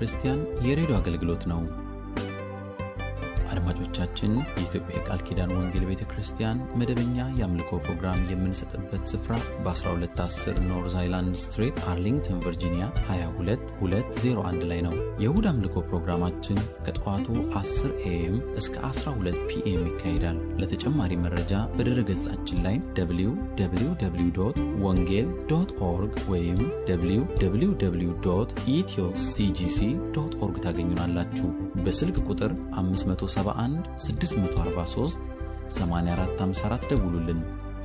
ክርስቲያን የሬዲዮ አገልግሎት ነው። አድማጮቻችን፣ የኢትዮጵያ የቃል ኪዳን ወንጌል ቤተ ክርስቲያን መደበኛ የአምልኮ ፕሮግራም የምንሰጥበት ስፍራ በ1210 ኖርዝ አይላንድ ስትሬት አርሊንግተን ቨርጂኒያ 22201 ላይ ነው። የእሁድ አምልኮ ፕሮግራማችን ከጠዋቱ 10 ኤኤም እስከ 12 ፒኤም ይካሄዳል። ለተጨማሪ መረጃ በድረ ገጻችን ላይ www ወንጌል ዶት ኦርግ ወይም www ኢትዮ ሲጂሲ ዶት ኦርግ ታገኙናላችሁ። በስልክ ቁጥር 571 643 8454 ደውሉልን።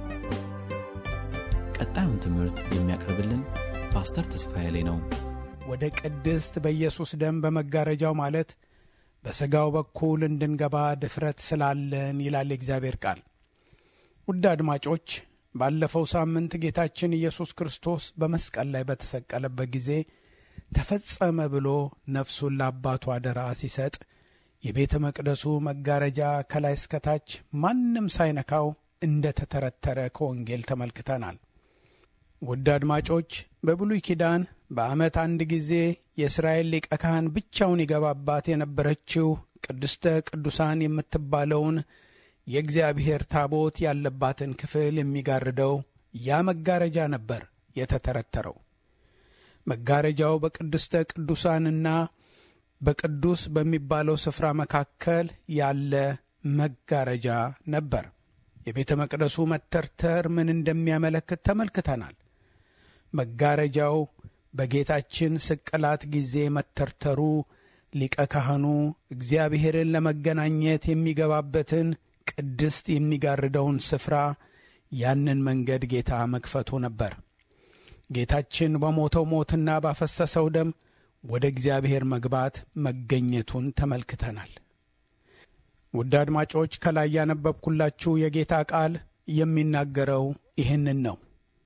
ቀጣዩን ትምህርት የሚያቀርብልን ፓስተር ተስፋዬ ላይ ነው። ወደ ቅድስት በኢየሱስ ደም በመጋረጃው ማለት በሥጋው በኩል እንድንገባ ድፍረት ስላለን ይላል የእግዚአብሔር ቃል። ውድ አድማጮች ባለፈው ሳምንት ጌታችን ኢየሱስ ክርስቶስ በመስቀል ላይ በተሰቀለበት ጊዜ ተፈጸመ ብሎ ነፍሱን ለአባቱ አደራ ሲሰጥ የቤተ መቅደሱ መጋረጃ ከላይ እስከታች ማንም ሳይነካው እንደ ተተረተረ ከወንጌል ተመልክተናል። ውድ አድማጮች በብሉይ ኪዳን በዓመት አንድ ጊዜ የእስራኤል ሊቀ ካህን ብቻውን ይገባባት የነበረችው ቅድስተ ቅዱሳን የምትባለውን የእግዚአብሔር ታቦት ያለባትን ክፍል የሚጋርደው ያ መጋረጃ ነበር የተተረተረው። መጋረጃው በቅድስተ ቅዱሳንና በቅዱስ በሚባለው ስፍራ መካከል ያለ መጋረጃ ነበር። የቤተ መቅደሱ መተርተር ምን እንደሚያመለክት ተመልክተናል። መጋረጃው በጌታችን ስቅላት ጊዜ መተርተሩ ሊቀ ካህኑ እግዚአብሔርን ለመገናኘት የሚገባበትን ቅድስት የሚጋርደውን ስፍራ ያንን መንገድ ጌታ መክፈቱ ነበር። ጌታችን በሞተው ሞትና ባፈሰሰው ደም ወደ እግዚአብሔር መግባት መገኘቱን ተመልክተናል። ውድ አድማጮች ከላይ ያነበብኩላችሁ የጌታ ቃል የሚናገረው ይህንን ነው።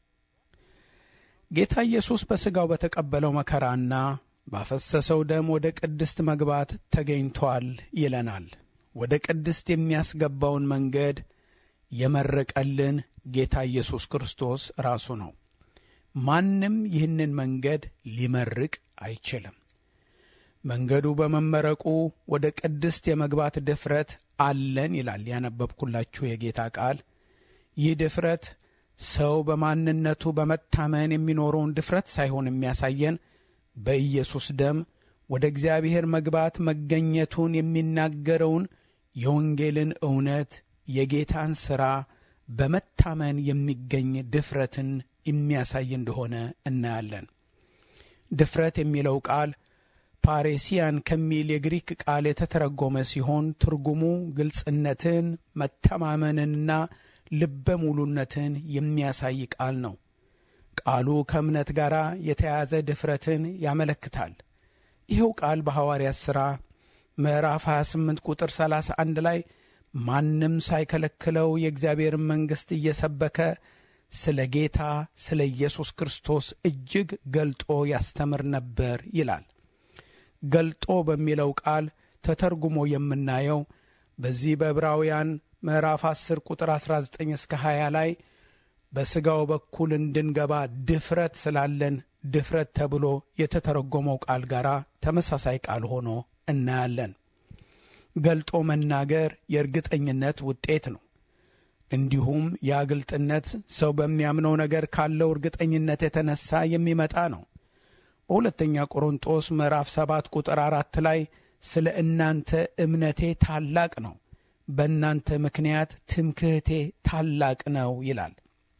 ጌታ ኢየሱስ በሥጋው በተቀበለው መከራና ባፈሰሰው ደም ወደ ቅድስት መግባት ተገኝቷል ይለናል። ወደ ቅድስት የሚያስገባውን መንገድ የመረቀልን ጌታ ኢየሱስ ክርስቶስ ራሱ ነው። ማንም ይህንን መንገድ ሊመርቅ አይችልም። መንገዱ በመመረቁ ወደ ቅድስት የመግባት ድፍረት አለን ይላል ያነበብኩላችሁ የጌታ ቃል። ይህ ድፍረት ሰው በማንነቱ በመታመን የሚኖረውን ድፍረት ሳይሆን የሚያሳየን በኢየሱስ ደም ወደ እግዚአብሔር መግባት መገኘቱን የሚናገረውን የወንጌልን እውነት የጌታን ሥራ በመታመን የሚገኝ ድፍረትን የሚያሳይ እንደሆነ እናያለን። ድፍረት የሚለው ቃል ፓሬሲያን ከሚል የግሪክ ቃል የተተረጎመ ሲሆን ትርጉሙ ግልጽነትን፣ መተማመንንና ልበ ሙሉነትን የሚያሳይ ቃል ነው። ቃሉ ከእምነት ጋር የተያያዘ ድፍረትን ያመለክታል። ይኸው ቃል በሐዋርያት ሥራ ምዕራፍ 28 ቁጥር 31 ላይ ማንም ሳይከለክለው የእግዚአብሔርን መንግሥት እየሰበከ ስለ ጌታ ስለ ኢየሱስ ክርስቶስ እጅግ ገልጦ ያስተምር ነበር ይላል። ገልጦ በሚለው ቃል ተተርጉሞ የምናየው በዚህ በዕብራውያን ምዕራፍ 10 ቁጥር 19 እስከ 20 ላይ በሥጋው በኩል እንድንገባ ድፍረት ስላለን ድፍረት ተብሎ የተተረጎመው ቃል ጋር ተመሳሳይ ቃል ሆኖ እናያለን። ገልጦ መናገር የእርግጠኝነት ውጤት ነው። እንዲሁም ያ ግልጥነት ሰው በሚያምነው ነገር ካለው እርግጠኝነት የተነሳ የሚመጣ ነው። በሁለተኛ ቆሮንጦስ ምዕራፍ 7 ቁጥር አራት ላይ ስለ እናንተ እምነቴ ታላቅ ነው፣ በእናንተ ምክንያት ትምክህቴ ታላቅ ነው ይላል።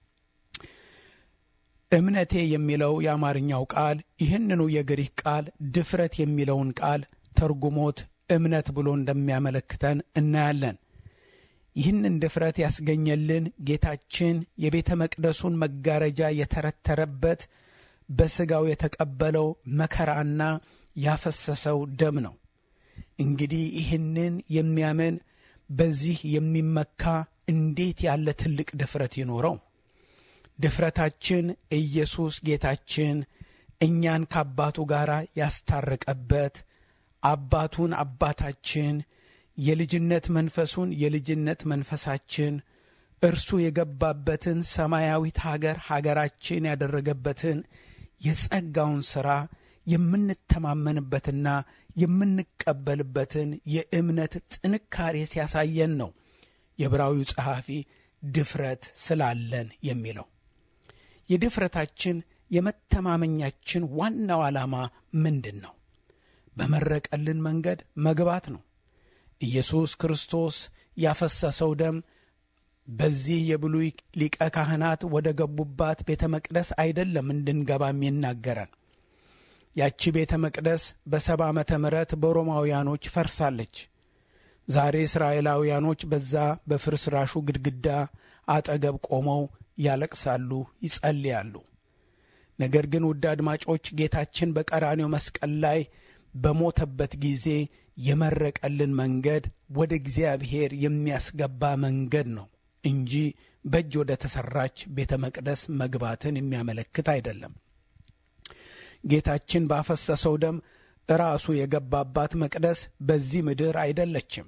እምነቴ የሚለው የአማርኛው ቃል ይህንኑ የግሪክ ቃል ድፍረት የሚለውን ቃል ተርጉሞት እምነት ብሎ እንደሚያመለክተን እናያለን። ይህንን ድፍረት ያስገኘልን ጌታችን የቤተ መቅደሱን መጋረጃ የተረተረበት በሥጋው የተቀበለው መከራና ያፈሰሰው ደም ነው። እንግዲህ ይህንን የሚያምን በዚህ የሚመካ እንዴት ያለ ትልቅ ድፍረት ይኖረው? ድፍረታችን ኢየሱስ ጌታችን እኛን ከአባቱ ጋር ያስታረቀበት አባቱን አባታችን የልጅነት መንፈሱን የልጅነት መንፈሳችን እርሱ የገባበትን ሰማያዊት ሀገር ሀገራችን ያደረገበትን የጸጋውን ሥራ የምንተማመንበትና የምንቀበልበትን የእምነት ጥንካሬ ሲያሳየን ነው የዕብራዊው ጸሐፊ ድፍረት ስላለን የሚለው። የድፍረታችን የመተማመኛችን ዋናው ዓላማ ምንድን ነው? በመረቀልን መንገድ መግባት ነው። ኢየሱስ ክርስቶስ ያፈሰሰው ደም በዚህ የብሉይ ሊቀ ካህናት ወደ ገቡባት ቤተ መቅደስ አይደለም እንድንገባ የሚናገረን። ያቺ ቤተ መቅደስ በሰባ ዓመተ ምሕረት በሮማውያኖች ፈርሳለች። ዛሬ እስራኤላውያኖች በዛ በፍርስራሹ ግድግዳ አጠገብ ቆመው ያለቅሳሉ፣ ይጸልያሉ። ነገር ግን ውድ አድማጮች ጌታችን በቀራኔው መስቀል ላይ በሞተበት ጊዜ የመረቀልን መንገድ ወደ እግዚአብሔር የሚያስገባ መንገድ ነው እንጂ በእጅ ወደ ተሠራች ቤተ መቅደስ መግባትን የሚያመለክት አይደለም። ጌታችን ባፈሰሰው ደም ራሱ የገባባት መቅደስ በዚህ ምድር አይደለችም።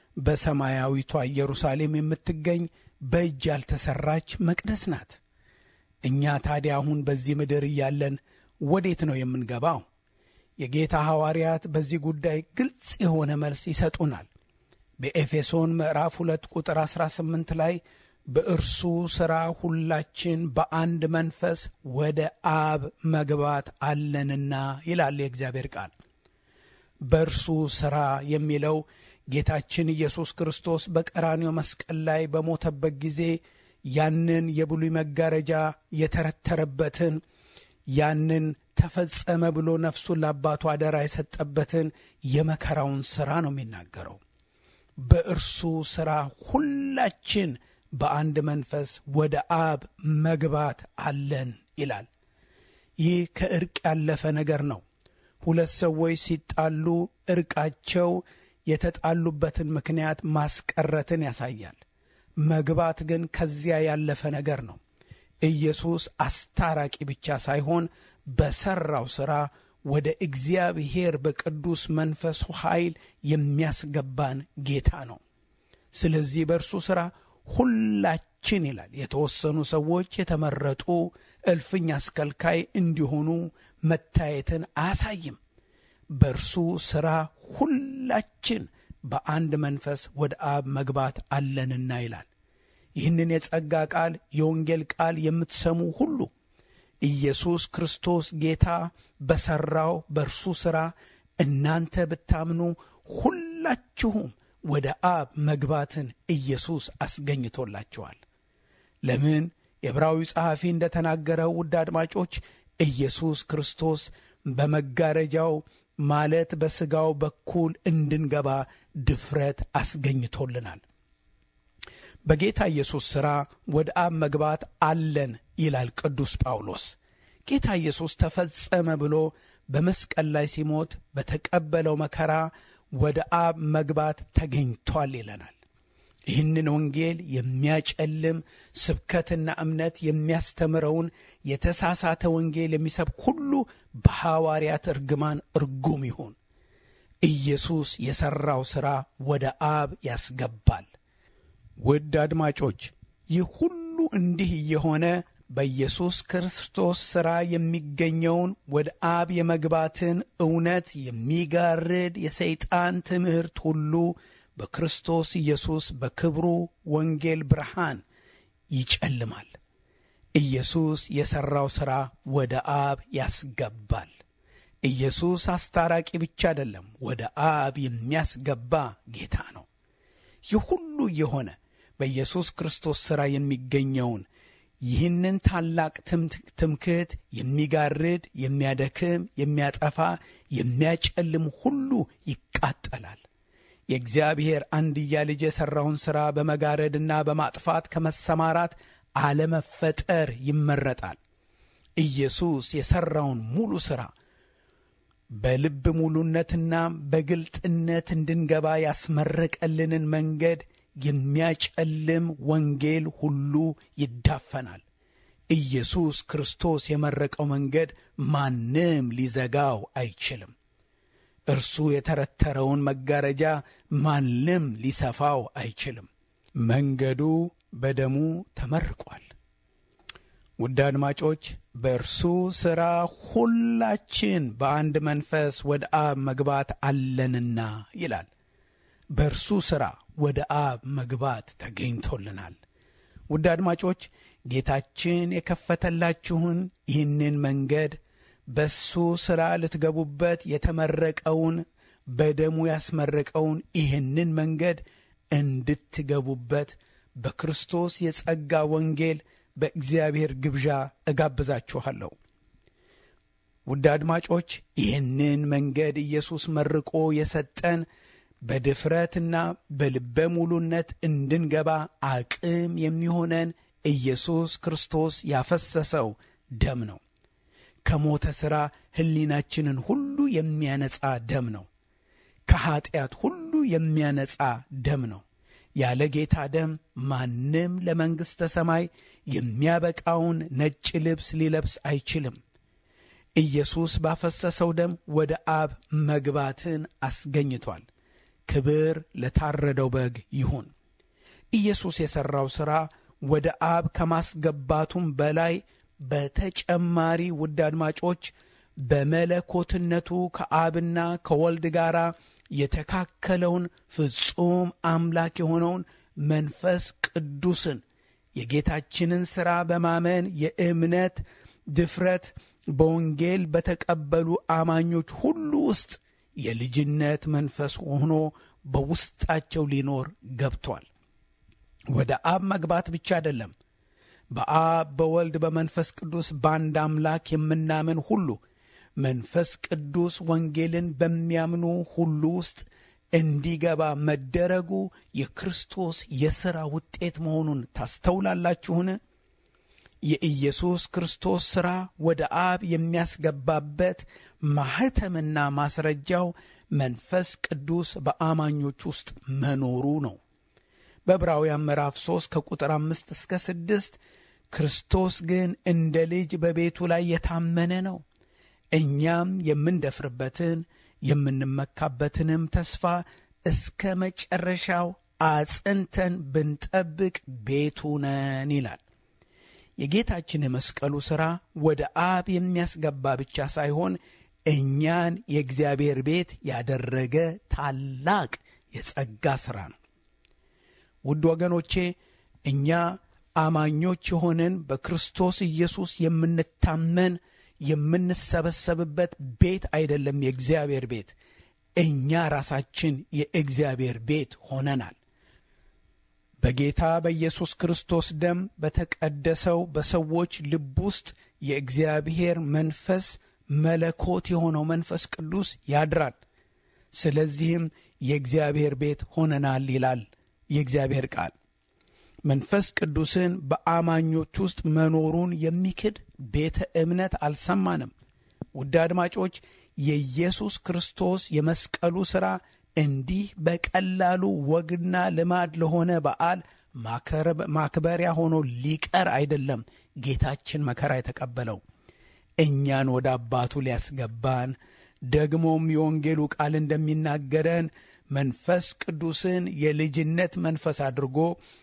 በሰማያዊቷ ኢየሩሳሌም የምትገኝ በእጅ ያልተሠራች መቅደስ ናት። እኛ ታዲያ አሁን በዚህ ምድር እያለን ወዴት ነው የምንገባው? የጌታ ሐዋርያት በዚህ ጉዳይ ግልጽ የሆነ መልስ ይሰጡናል። በኤፌሶን ምዕራፍ ሁለት ቁጥር 18 ላይ በእርሱ ሥራ ሁላችን በአንድ መንፈስ ወደ አብ መግባት አለንና ይላል የእግዚአብሔር ቃል። በእርሱ ሥራ የሚለው ጌታችን ኢየሱስ ክርስቶስ በቀራንዮ መስቀል ላይ በሞተበት ጊዜ ያንን የብሉይ መጋረጃ የተረተረበትን ያንን ተፈጸመ ብሎ ነፍሱን ለአባቱ አደራ የሰጠበትን የመከራውን ሥራ ነው የሚናገረው። በእርሱ ሥራ ሁላችን በአንድ መንፈስ ወደ አብ መግባት አለን ይላል። ይህ ከእርቅ ያለፈ ነገር ነው። ሁለት ሰዎች ሲጣሉ እርቃቸው የተጣሉበትን ምክንያት ማስቀረትን ያሳያል። መግባት ግን ከዚያ ያለፈ ነገር ነው። ኢየሱስ አስታራቂ ብቻ ሳይሆን በሠራው ሥራ ወደ እግዚአብሔር በቅዱስ መንፈሱ ኃይል የሚያስገባን ጌታ ነው። ስለዚህ በእርሱ ሥራ ሁላችን ይላል የተወሰኑ ሰዎች የተመረጡ እልፍኝ አስከልካይ እንዲሆኑ መታየትን አያሳይም። በእርሱ ሥራ ሁላችን በአንድ መንፈስ ወደ አብ መግባት አለንና ይላል። ይህንን የጸጋ ቃል የወንጌል ቃል የምትሰሙ ሁሉ ኢየሱስ ክርስቶስ ጌታ በሠራው በእርሱ ሥራ እናንተ ብታምኑ ሁላችሁም ወደ አብ መግባትን ኢየሱስ አስገኝቶላችኋል። ለምን? የዕብራዊ ጸሐፊ እንደ ተናገረው ውድ አድማጮች ኢየሱስ ክርስቶስ በመጋረጃው ማለት በሥጋው በኩል እንድንገባ ድፍረት አስገኝቶልናል። በጌታ ኢየሱስ ሥራ ወደ አብ መግባት አለን ይላል ቅዱስ ጳውሎስ። ጌታ ኢየሱስ ተፈጸመ ብሎ በመስቀል ላይ ሲሞት በተቀበለው መከራ ወደ አብ መግባት ተገኝቷል ይለናል። ይህንን ወንጌል የሚያጨልም ስብከትና እምነት የሚያስተምረውን የተሳሳተ ወንጌል የሚሰብክ ሁሉ በሐዋርያት እርግማን እርጉም ይሁን። ኢየሱስ የሠራው ሥራ ወደ አብ ያስገባል። ውድ አድማጮች ይህ ሁሉ እንዲህ እየሆነ በኢየሱስ ክርስቶስ ሥራ የሚገኘውን ወደ አብ የመግባትን እውነት የሚጋርድ የሰይጣን ትምህርት ሁሉ በክርስቶስ ኢየሱስ በክብሩ ወንጌል ብርሃን ይጨልማል። ኢየሱስ የሠራው ሥራ ወደ አብ ያስገባል። ኢየሱስ አስታራቂ ብቻ አይደለም፣ ወደ አብ የሚያስገባ ጌታ ነው። ይህ ሁሉ የሆነ በኢየሱስ ክርስቶስ ሥራ የሚገኘውን ይህንን ታላቅ ትምክህት የሚጋርድ የሚያደክም፣ የሚያጠፋ፣ የሚያጨልም ሁሉ ይቃጠላል። የእግዚአብሔር አንድያ ልጅ የሠራውን ሥራ በመጋረድና በማጥፋት ከመሰማራት አለመፈጠር ይመረጣል። ኢየሱስ የሠራውን ሙሉ ሥራ በልብ ሙሉነትና በግልጥነት እንድንገባ ያስመረቀልንን መንገድ የሚያጨልም ወንጌል ሁሉ ይዳፈናል። ኢየሱስ ክርስቶስ የመረቀው መንገድ ማንም ሊዘጋው አይችልም። እርሱ የተረተረውን መጋረጃ ማንም ሊሰፋው አይችልም። መንገዱ በደሙ ተመርቋል። ውድ አድማጮች በእርሱ ሥራ ሁላችን በአንድ መንፈስ ወደ አብ መግባት አለንና ይላል። በእርሱ ሥራ ወደ አብ መግባት ተገኝቶልናል። ውድ አድማጮች ጌታችን የከፈተላችሁን ይህንን መንገድ በሱ ሥራ ልትገቡበት የተመረቀውን በደሙ ያስመረቀውን ይህንን መንገድ እንድትገቡበት በክርስቶስ የጸጋ ወንጌል በእግዚአብሔር ግብዣ እጋብዛችኋለሁ። ውድ አድማጮች ይህንን መንገድ ኢየሱስ መርቆ የሰጠን በድፍረትና በልበ ሙሉነት እንድንገባ አቅም የሚሆነን ኢየሱስ ክርስቶስ ያፈሰሰው ደም ነው። ከሞተ ሥራ ሕሊናችንን ሁሉ የሚያነጻ ደም ነው። ከኀጢአት ሁሉ የሚያነጻ ደም ነው። ያለ ጌታ ደም ማንም ለመንግሥተ ሰማይ የሚያበቃውን ነጭ ልብስ ሊለብስ አይችልም። ኢየሱስ ባፈሰሰው ደም ወደ አብ መግባትን አስገኝቷል። ክብር ለታረደው በግ ይሁን። ኢየሱስ የሠራው ሥራ ወደ አብ ከማስገባቱም በላይ በተጨማሪ ውድ አድማጮች በመለኮትነቱ ከአብና ከወልድ ጋር የተካከለውን ፍጹም አምላክ የሆነውን መንፈስ ቅዱስን የጌታችንን ሥራ በማመን የእምነት ድፍረት በወንጌል በተቀበሉ አማኞች ሁሉ ውስጥ የልጅነት መንፈስ ሆኖ በውስጣቸው ሊኖር ገብቷል። ወደ አብ መግባት ብቻ አይደለም። በአብ በወልድ በመንፈስ ቅዱስ በአንድ አምላክ የምናምን ሁሉ መንፈስ ቅዱስ ወንጌልን በሚያምኑ ሁሉ ውስጥ እንዲገባ መደረጉ የክርስቶስ የሥራ ውጤት መሆኑን ታስተውላላችሁን? የኢየሱስ ክርስቶስ ሥራ ወደ አብ የሚያስገባበት ማኅተምና ማስረጃው መንፈስ ቅዱስ በአማኞች ውስጥ መኖሩ ነው። በዕብራውያን ምዕራፍ 3 ከቁጥር አምስት እስከ ስድስት ክርስቶስ ግን እንደ ልጅ በቤቱ ላይ የታመነ ነው እኛም የምንደፍርበትን የምንመካበትንም ተስፋ እስከ መጨረሻው አጽንተን ብንጠብቅ ቤቱ ነን ይላል። የጌታችን የመስቀሉ ሥራ ወደ አብ የሚያስገባ ብቻ ሳይሆን እኛን የእግዚአብሔር ቤት ያደረገ ታላቅ የጸጋ ሥራ ነው። ውድ ወገኖቼ እኛ አማኞች የሆንን በክርስቶስ ኢየሱስ የምንታመን የምንሰበሰብበት ቤት አይደለም የእግዚአብሔር ቤት። እኛ ራሳችን የእግዚአብሔር ቤት ሆነናል። በጌታ በኢየሱስ ክርስቶስ ደም በተቀደሰው በሰዎች ልብ ውስጥ የእግዚአብሔር መንፈስ መለኮት የሆነው መንፈስ ቅዱስ ያድራል። ስለዚህም የእግዚአብሔር ቤት ሆነናል ይላል የእግዚአብሔር ቃል። መንፈስ ቅዱስን በአማኞች ውስጥ መኖሩን የሚክድ ቤተ እምነት አልሰማንም። ውድ አድማጮች፣ የኢየሱስ ክርስቶስ የመስቀሉ ሥራ እንዲህ በቀላሉ ወግና ልማድ ለሆነ በዓል ማክበሪያ ሆኖ ሊቀር አይደለም። ጌታችን መከራ የተቀበለው እኛን ወደ አባቱ ሊያስገባን ደግሞም የወንጌሉ ቃል እንደሚናገረን መንፈስ ቅዱስን የልጅነት መንፈስ አድርጎ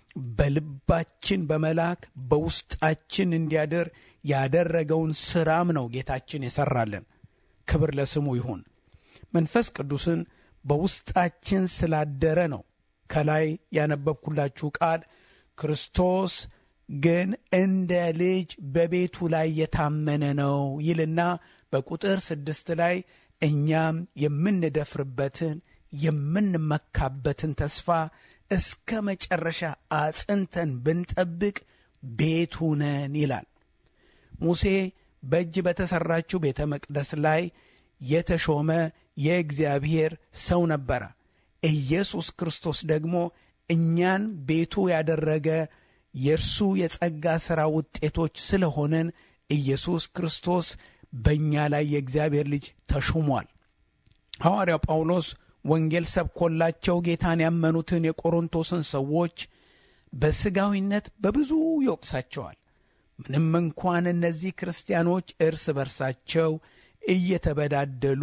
በልባችን በመላክ በውስጣችን እንዲያድር ያደረገውን ሥራም ነው ጌታችን የሠራልን። ክብር ለስሙ ይሁን። መንፈስ ቅዱስን በውስጣችን ስላደረ ነው ከላይ ያነበብኩላችሁ ቃል ክርስቶስ ግን እንደ ልጅ በቤቱ ላይ የታመነ ነው ይልና በቁጥር ስድስት ላይ እኛም የምንደፍርበትን የምንመካበትን ተስፋ እስከ መጨረሻ አጽንተን ብንጠብቅ ቤቱ ነን ይላል። ሙሴ በእጅ በተሠራችው ቤተ መቅደስ ላይ የተሾመ የእግዚአብሔር ሰው ነበረ። ኢየሱስ ክርስቶስ ደግሞ እኛን ቤቱ ያደረገ የእርሱ የጸጋ ሥራ ውጤቶች ስለሆነን ኢየሱስ ክርስቶስ በእኛ ላይ የእግዚአብሔር ልጅ ተሹሟል። ሐዋርያው ጳውሎስ ወንጌል ሰብኮላቸው ጌታን ያመኑትን የቆሮንቶስን ሰዎች በሥጋዊነት በብዙ ይወቅሳቸዋል። ምንም እንኳን እነዚህ ክርስቲያኖች እርስ በርሳቸው እየተበዳደሉ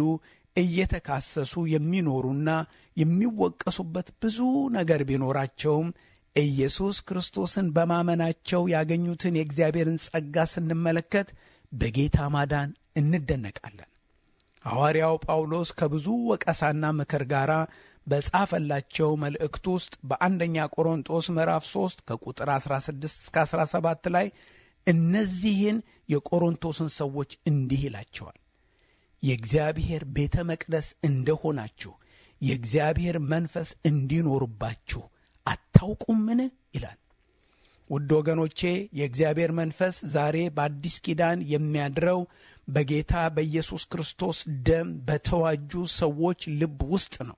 እየተካሰሱ የሚኖሩና የሚወቀሱበት ብዙ ነገር ቢኖራቸውም ኢየሱስ ክርስቶስን በማመናቸው ያገኙትን የእግዚአብሔርን ጸጋ ስንመለከት በጌታ ማዳን እንደነቃለን። ሐዋርያው ጳውሎስ ከብዙ ወቀሳና ምክር ጋር በጻፈላቸው መልእክት ውስጥ በአንደኛ ቆሮንጦስ ምዕራፍ 3 ከቁጥር 16 እስከ 17 ላይ እነዚህን የቆሮንቶስን ሰዎች እንዲህ ይላቸዋል። የእግዚአብሔር ቤተ መቅደስ እንደሆናችሁ የእግዚአብሔር መንፈስ እንዲኖርባችሁ አታውቁምን? ይላል። ውድ ወገኖቼ የእግዚአብሔር መንፈስ ዛሬ በአዲስ ኪዳን የሚያድረው በጌታ በኢየሱስ ክርስቶስ ደም በተዋጁ ሰዎች ልብ ውስጥ ነው።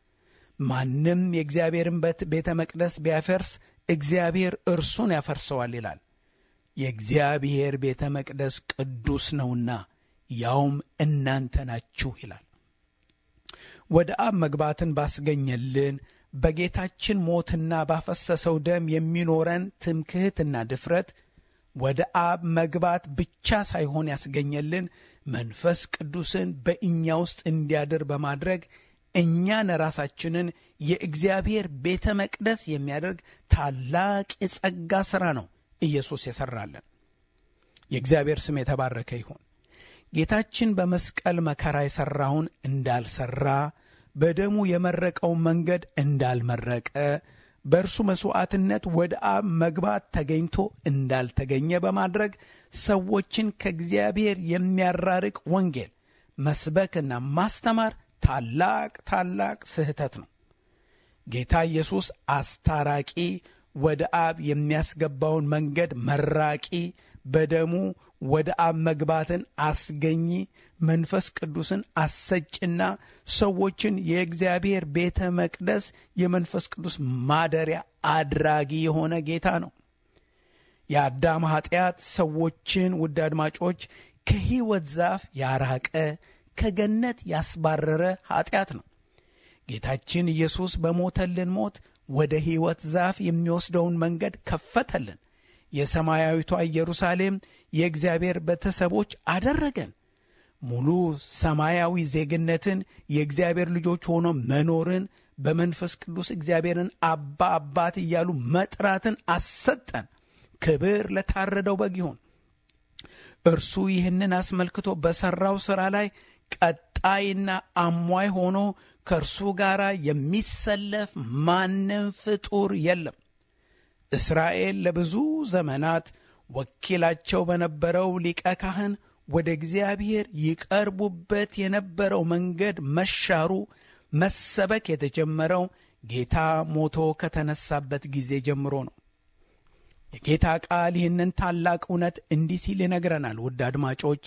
ማንም የእግዚአብሔርን ቤተ መቅደስ ቢያፈርስ እግዚአብሔር እርሱን ያፈርሰዋል ይላል። የእግዚአብሔር ቤተ መቅደስ ቅዱስ ነውና ያውም እናንተ ናችሁ ይላል። ወደ አብ መግባትን ባስገኘልን በጌታችን ሞትና ባፈሰሰው ደም የሚኖረን ትምክህትና ድፍረት ወደ አብ መግባት ብቻ ሳይሆን ያስገኘልን መንፈስ ቅዱስን በእኛ ውስጥ እንዲያድር በማድረግ እኛን ራሳችንን የእግዚአብሔር ቤተ መቅደስ የሚያደርግ ታላቅ የጸጋ ሥራ ነው ኢየሱስ የሠራለን። የእግዚአብሔር ስም የተባረከ ይሁን። ጌታችን በመስቀል መከራ የሠራውን እንዳልሠራ በደሙ የመረቀውን መንገድ እንዳልመረቀ በእርሱ መሥዋዕትነት ወደ አብ መግባት ተገኝቶ እንዳልተገኘ በማድረግ ሰዎችን ከእግዚአብሔር የሚያራርቅ ወንጌል መስበክና ማስተማር ታላቅ ታላቅ ስህተት ነው። ጌታ ኢየሱስ አስታራቂ፣ ወደ አብ የሚያስገባውን መንገድ መራቂ፣ በደሙ ወደ አብ መግባትን አስገኚ፣ መንፈስ ቅዱስን አሰጭና ሰዎችን የእግዚአብሔር ቤተ መቅደስ የመንፈስ ቅዱስ ማደሪያ አድራጊ የሆነ ጌታ ነው። የአዳም ኃጢአት ሰዎችን ውድ አድማጮች ከሕይወት ዛፍ ያራቀ ከገነት ያስባረረ ኃጢአት ነው። ጌታችን ኢየሱስ በሞተልን ሞት ወደ ሕይወት ዛፍ የሚወስደውን መንገድ ከፈተልን። የሰማያዊቷ ኢየሩሳሌም የእግዚአብሔር ቤተሰቦች አደረገን። ሙሉ ሰማያዊ ዜግነትን፣ የእግዚአብሔር ልጆች ሆኖ መኖርን፣ በመንፈስ ቅዱስ እግዚአብሔርን አባ አባት እያሉ መጥራትን አሰጠን። ክብር ለታረደው በግ ይሁን። እርሱ ይህንን አስመልክቶ በሠራው ሥራ ላይ ቀጣይና አሟይ ሆኖ ከእርሱ ጋር የሚሰለፍ ማንም ፍጡር የለም። እስራኤል ለብዙ ዘመናት ወኪላቸው በነበረው ሊቀ ካህን ወደ እግዚአብሔር ይቀርቡበት የነበረው መንገድ መሻሩ መሰበክ የተጀመረው ጌታ ሞቶ ከተነሳበት ጊዜ ጀምሮ ነው። የጌታ ቃል ይህንን ታላቅ እውነት እንዲህ ሲል ይነግረናል። ውድ አድማጮች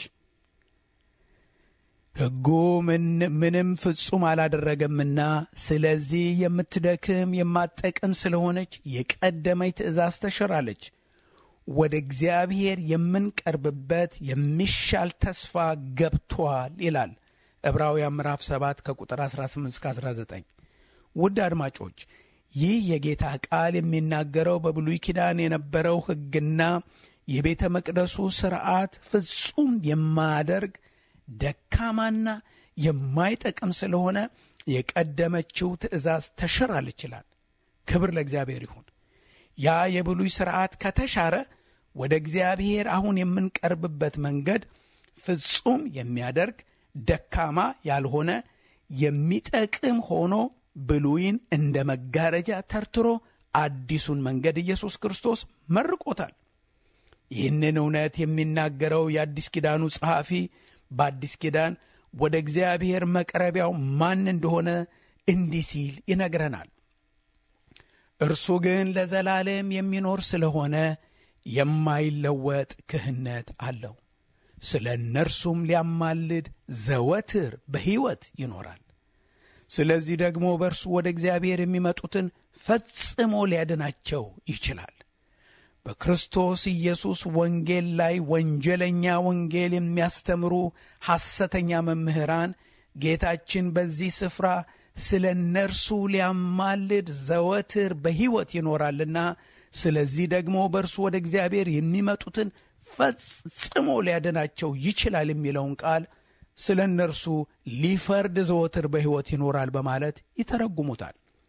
ሕጉ ምንም ፍጹም አላደረገምና ስለዚህ የምትደክም የማጠቅም ስለሆነች የቀደመች ትእዛዝ ተሽራለች። ወደ እግዚአብሔር የምንቀርብበት የሚሻል ተስፋ ገብቷል ይላል ዕብራውያን ምዕራፍ 7 ከቁጥር 18 እስከ 19። ውድ አድማጮች ይህ የጌታ ቃል የሚናገረው በብሉይ ኪዳን የነበረው ሕግና የቤተ መቅደሱ ሥርዓት ፍጹም የማያደርግ ደካማና የማይጠቅም ስለሆነ የቀደመችው ትእዛዝ ተሽራለች ይችላል። ክብር ለእግዚአብሔር ይሁን። ያ የብሉይ ሥርዓት ከተሻረ ወደ እግዚአብሔር አሁን የምንቀርብበት መንገድ ፍጹም የሚያደርግ ደካማ ያልሆነ የሚጠቅም ሆኖ ብሉይን እንደ መጋረጃ ተርትሮ አዲሱን መንገድ ኢየሱስ ክርስቶስ መርቆታል። ይህንን እውነት የሚናገረው የአዲስ ኪዳኑ ጸሐፊ በአዲስ ኪዳን ወደ እግዚአብሔር መቅረቢያው ማን እንደሆነ እንዲህ ሲል ይነግረናል። እርሱ ግን ለዘላለም የሚኖር ስለሆነ የማይለወጥ ክህነት አለው። ስለ እነርሱም ሊያማልድ ዘወትር በሕይወት ይኖራል። ስለዚህ ደግሞ በእርሱ ወደ እግዚአብሔር የሚመጡትን ፈጽሞ ሊያድናቸው ይችላል። በክርስቶስ ኢየሱስ ወንጌል ላይ ወንጀለኛ ወንጌል የሚያስተምሩ ሐሰተኛ መምህራን ጌታችን በዚህ ስፍራ ስለ እነርሱ ሊያማልድ ዘወትር በሕይወት ይኖራልና ስለዚህ ደግሞ በእርሱ ወደ እግዚአብሔር የሚመጡትን ፈጽሞ ሊያድናቸው ይችላል የሚለውን ቃል ስለ እነርሱ ሊፈርድ ዘወትር በሕይወት ይኖራል በማለት ይተረጉሙታል።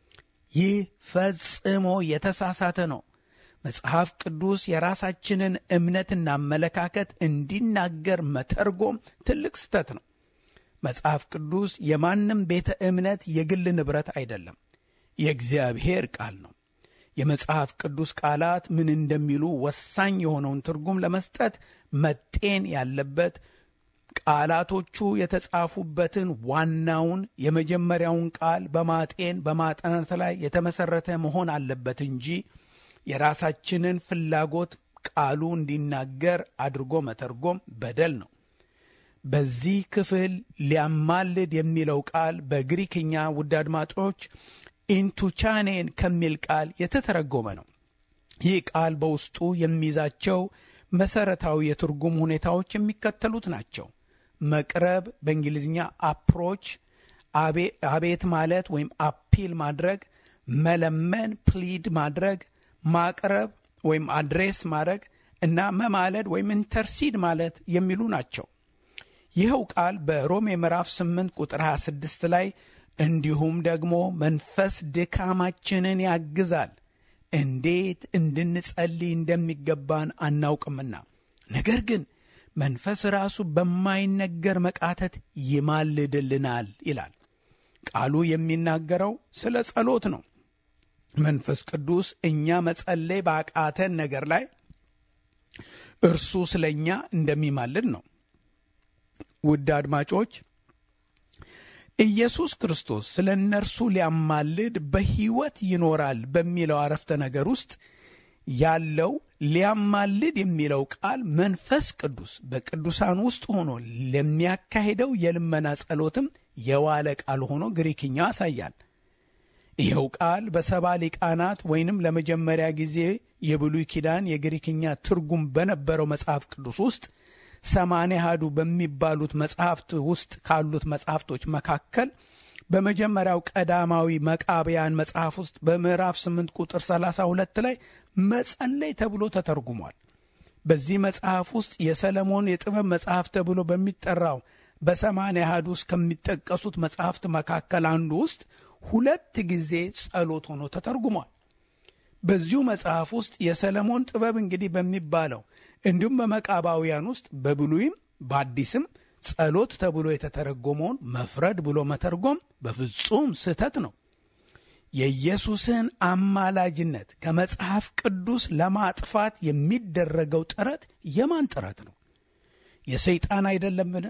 ይህ ፈጽሞ የተሳሳተ ነው። መጽሐፍ ቅዱስ የራሳችንን እምነትና አመለካከት እንዲናገር መተርጎም ትልቅ ስህተት ነው። መጽሐፍ ቅዱስ የማንም ቤተ እምነት የግል ንብረት አይደለም፣ የእግዚአብሔር ቃል ነው። የመጽሐፍ ቅዱስ ቃላት ምን እንደሚሉ ወሳኝ የሆነውን ትርጉም ለመስጠት መጤን ያለበት ቃላቶቹ የተጻፉበትን ዋናውን የመጀመሪያውን ቃል በማጤን በማጥናት ላይ የተመሰረተ መሆን አለበት እንጂ የራሳችንን ፍላጎት ቃሉ እንዲናገር አድርጎ መተርጎም በደል ነው። በዚህ ክፍል ሊያማልድ የሚለው ቃል በግሪክኛ ውድ አድማጮች ኢንቱቻኔን ከሚል ቃል የተተረጎመ ነው። ይህ ቃል በውስጡ የሚይዛቸው መሰረታዊ የትርጉም ሁኔታዎች የሚከተሉት ናቸው። መቅረብ፣ በእንግሊዝኛ አፕሮች፣ አቤት ማለት ወይም አፒል ማድረግ፣ መለመን ፕሊድ ማድረግ፣ ማቅረብ ወይም አድሬስ ማድረግ እና መማለድ ወይም ኢንተርሲድ ማለት የሚሉ ናቸው። ይኸው ቃል በሮሜ ምዕራፍ 8 ቁጥር 26 ላይ እንዲሁም ደግሞ መንፈስ ድካማችንን ያግዛል እንዴት እንድንጸልይ እንደሚገባን አናውቅምና፣ ነገር ግን መንፈስ ራሱ በማይነገር መቃተት ይማልድልናል ይላል። ቃሉ የሚናገረው ስለ ጸሎት ነው። መንፈስ ቅዱስ እኛ መጸለይ ባቃተን ነገር ላይ እርሱ ስለ እኛ እንደሚማልድ ነው። ውድ አድማጮች ኢየሱስ ክርስቶስ ስለ እነርሱ ሊያማልድ በሕይወት ይኖራል በሚለው አረፍተ ነገር ውስጥ ያለው ሊያማልድ የሚለው ቃል መንፈስ ቅዱስ በቅዱሳን ውስጥ ሆኖ ለሚያካሂደው የልመና ጸሎትም የዋለ ቃል ሆኖ ግሪክኛ ያሳያል። ይኸው ቃል በሰባ ሊቃናት ወይንም ለመጀመሪያ ጊዜ የብሉይ ኪዳን የግሪክኛ ትርጉም በነበረው መጽሐፍ ቅዱስ ውስጥ ሰማንያ አሐዱ በሚባሉት መጽሐፍት ውስጥ ካሉት መጽሐፍቶች መካከል በመጀመሪያው ቀዳማዊ መቃብያን መጽሐፍ ውስጥ በምዕራፍ 8 ቁጥር 32 ላይ መጸለይ ተብሎ ተተርጉሟል። በዚህ መጽሐፍ ውስጥ የሰለሞን የጥበብ መጽሐፍ ተብሎ በሚጠራው በሰማንያ አሐዱ ውስጥ ከሚጠቀሱት መጽሐፍት መካከል አንዱ ውስጥ ሁለት ጊዜ ጸሎት ሆኖ ተተርጉሟል። በዚሁ መጽሐፍ ውስጥ የሰለሞን ጥበብ እንግዲህ በሚባለው እንዲሁም በመቃባውያን ውስጥ በብሉይም በአዲስም ጸሎት ተብሎ የተተረጎመውን መፍረድ ብሎ መተርጎም በፍጹም ስህተት ነው። የኢየሱስን አማላጅነት ከመጽሐፍ ቅዱስ ለማጥፋት የሚደረገው ጥረት የማን ጥረት ነው? የሰይጣን አይደለምን?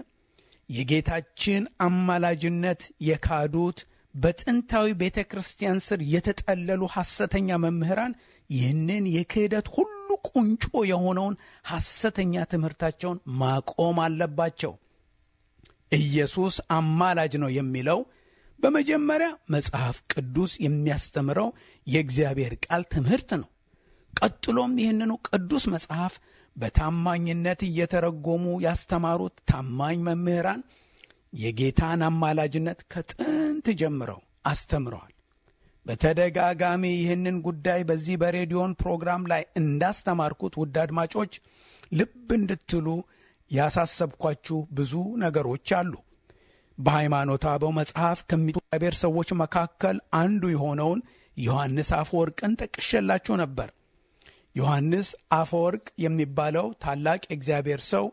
የጌታችን አማላጅነት የካዱት በጥንታዊ ቤተ ክርስቲያን ስር የተጠለሉ ሐሰተኛ መምህራን ይህንን የክህደት ሁሉ ቁንጮ የሆነውን ሐሰተኛ ትምህርታቸውን ማቆም አለባቸው። ኢየሱስ አማላጅ ነው የሚለው በመጀመሪያ መጽሐፍ ቅዱስ የሚያስተምረው የእግዚአብሔር ቃል ትምህርት ነው። ቀጥሎም ይህንኑ ቅዱስ መጽሐፍ በታማኝነት እየተረጎሙ ያስተማሩት ታማኝ መምህራን የጌታን አማላጅነት ከጥንት ጀምረው አስተምረዋል። በተደጋጋሚ ይህንን ጉዳይ በዚህ በሬዲዮን ፕሮግራም ላይ እንዳስተማርኩት ውድ አድማጮች ልብ እንድትሉ ያሳሰብኳችሁ ብዙ ነገሮች አሉ። በሃይማኖተ አበው መጽሐፍ ከሚእግዚአብሔር ሰዎች መካከል አንዱ የሆነውን ዮሐንስ አፈወርቅን ጠቅሼላችሁ ነበር። ዮሐንስ አፈወርቅ የሚባለው ታላቅ የእግዚአብሔር ሰው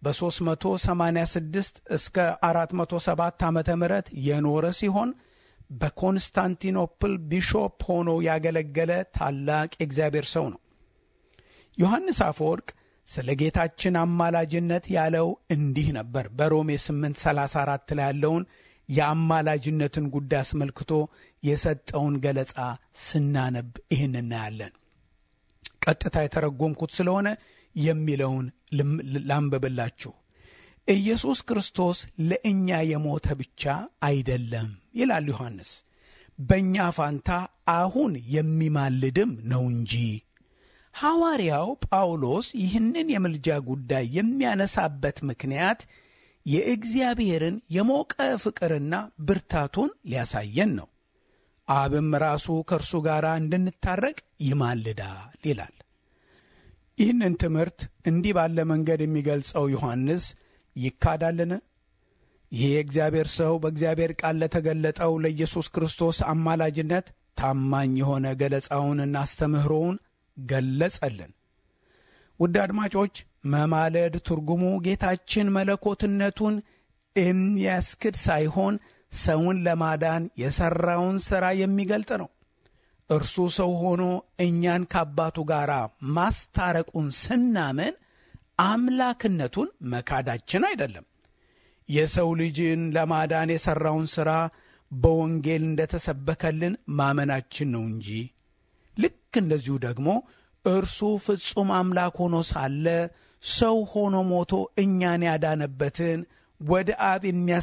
በ386 እስከ 407 ዓ ም የኖረ ሲሆን በኮንስታንቲኖፕል ቢሾፕ ሆኖ ያገለገለ ታላቅ የእግዚአብሔር ሰው ነው። ዮሐንስ አፈወርቅ ስለ ጌታችን አማላጅነት ያለው እንዲህ ነበር። በሮሜ 834 ላይ ያለውን የአማላጅነትን ጉዳይ አስመልክቶ የሰጠውን ገለጻ ስናነብ ይህን እናያለን። ቀጥታ የተረጎምኩት ስለሆነ የሚለውን ላንብብላችሁ። ኢየሱስ ክርስቶስ ለእኛ የሞተ ብቻ አይደለም ይላል ዮሐንስ፣ በእኛ ፋንታ አሁን የሚማልድም ነው እንጂ። ሐዋርያው ጳውሎስ ይህንን የምልጃ ጉዳይ የሚያነሳበት ምክንያት የእግዚአብሔርን የሞቀ ፍቅርና ብርታቱን ሊያሳየን ነው። አብም ራሱ ከእርሱ ጋር እንድንታረቅ ይማልዳል ይላል። ይህንን ትምህርት እንዲህ ባለ መንገድ የሚገልጸው ዮሐንስ ይካዳልን? ይህ የእግዚአብሔር ሰው በእግዚአብሔር ቃል ለተገለጠው ለኢየሱስ ክርስቶስ አማላጅነት ታማኝ የሆነ ገለጻውንና አስተምህሮውን ገለጸልን። ውድ አድማጮች መማለድ ትርጉሙ ጌታችን መለኮትነቱን የሚያስክድ ሳይሆን ሰውን ለማዳን የሠራውን ሥራ የሚገልጥ ነው። እርሱ ሰው ሆኖ እኛን ከአባቱ ጋር ማስታረቁን ስናምን አምላክነቱን መካዳችን አይደለም። የሰው ልጅን ለማዳን የሠራውን ሥራ በወንጌል እንደተሰበከልን ማመናችን ነው እንጂ ልክ እንደዚሁ ደግሞ እርሱ ፍጹም አምላክ ሆኖ ሳለ ሰው ሆኖ ሞቶ እኛን ያዳነበትን ወደ አብ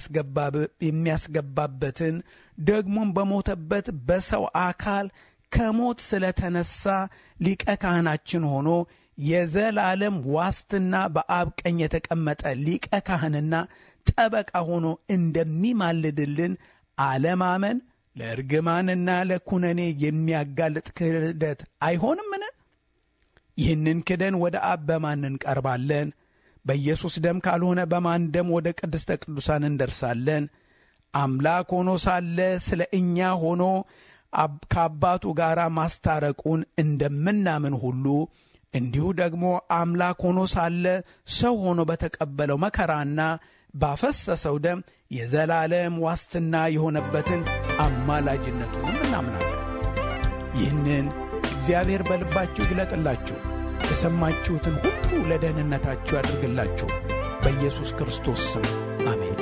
የሚያስገባበትን ደግሞም በሞተበት በሰው አካል ከሞት ስለተነሳ ሊቀ ካህናችን ሆኖ የዘላለም ዋስትና በአብ ቀኝ የተቀመጠ ሊቀ ካህንና ጠበቃ ሆኖ እንደሚማልድልን አለማመን ለእርግማንና ለኩነኔ የሚያጋልጥ ክህደት አይሆንምን? ይህንን ክደን ወደ አብ በማን እንቀርባለን? በኢየሱስ ደም ካልሆነ በማን ደም ወደ ቅድስተ ቅዱሳን እንደርሳለን? አምላክ ሆኖ ሳለ ስለ እኛ ሆኖ ከአባቱ ጋር ማስታረቁን እንደምናምን ሁሉ እንዲሁ ደግሞ አምላክ ሆኖ ሳለ ሰው ሆኖ በተቀበለው መከራና ባፈሰሰው ደም የዘላለም ዋስትና የሆነበትን አማላጅነቱንም እናምናለን። ይህንን እግዚአብሔር በልባችሁ ይግለጥላችሁ፣ የሰማችሁትን ሁሉ ለደህንነታችሁ ያድርግላችሁ። በኢየሱስ ክርስቶስ ስም አሜን።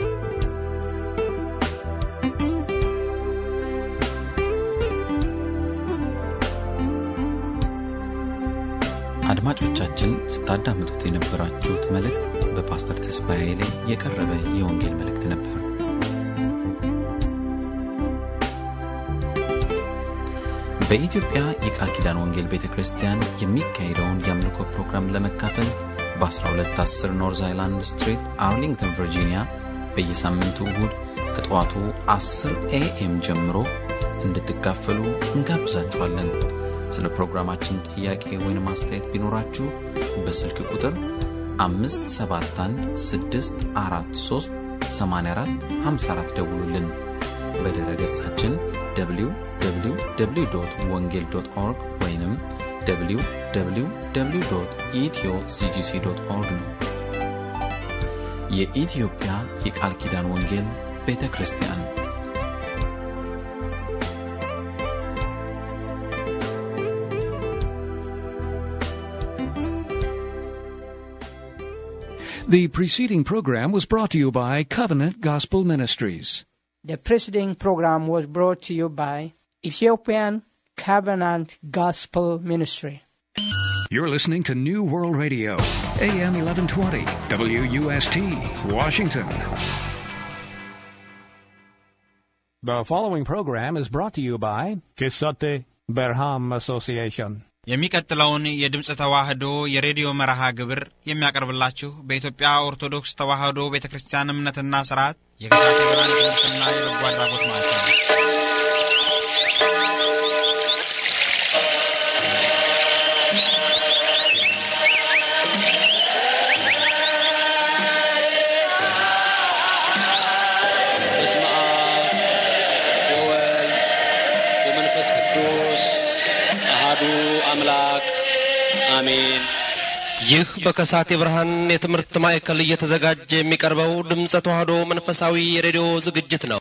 አድማጮቻችን ስታዳምጡት የነበራችሁት መልእክት በፓስተር ተስፋዬ ኃይሌ የቀረበ የወንጌል መልእክት ነበር። በኢትዮጵያ የቃል ኪዳን ወንጌል ቤተ ክርስቲያን የሚካሄደውን የአምልኮ ፕሮግራም ለመካፈል በ1210 ኖርዝ አይላንድ ስትሪት አርሊንግተን ቨርጂኒያ በየሳምንቱ እሁድ ከጠዋቱ 10 ኤኤም ጀምሮ እንድትካፈሉ እንጋብዛችኋለን። ስለ ፕሮግራማችን ጥያቄ ወይም አስተያየት ቢኖራችሁ በስልክ ቁጥር 571 ደውሉልን። በድረ ገጻችን www ወንጌል ኦርግ ወይም www ኢትዮ ሲጂሲ ኦርግ ነው። የኢትዮጵያ የቃል ኪዳን ወንጌል ቤተ ክርስቲያን The preceding program was brought to you by Covenant Gospel Ministries. The preceding program was brought to you by Ethiopian Covenant Gospel Ministry. You're listening to New World Radio, AM 1120, WUST, Washington. The following program is brought to you by Kisote Berham Association. የሚቀጥለውን የድምፅ ተዋህዶ የሬዲዮ መርሃ ግብር የሚያቀርብላችሁ በኢትዮጵያ ኦርቶዶክስ ተዋህዶ ቤተ ክርስቲያን እምነትና ስርዓት የግዛት የብርሃን ትምህርትና የበጎ አድራጎት ማለት ነው። በስመ አብ ወወልድ ወመንፈስ ቅዱስ አሃዱ አምላክ አሜን። ይህ በከሳቴ ብርሃን የትምህርት ማዕከል እየተዘጋጀ የሚቀርበው ድምፀ ተዋህዶ መንፈሳዊ የሬዲዮ ዝግጅት ነው።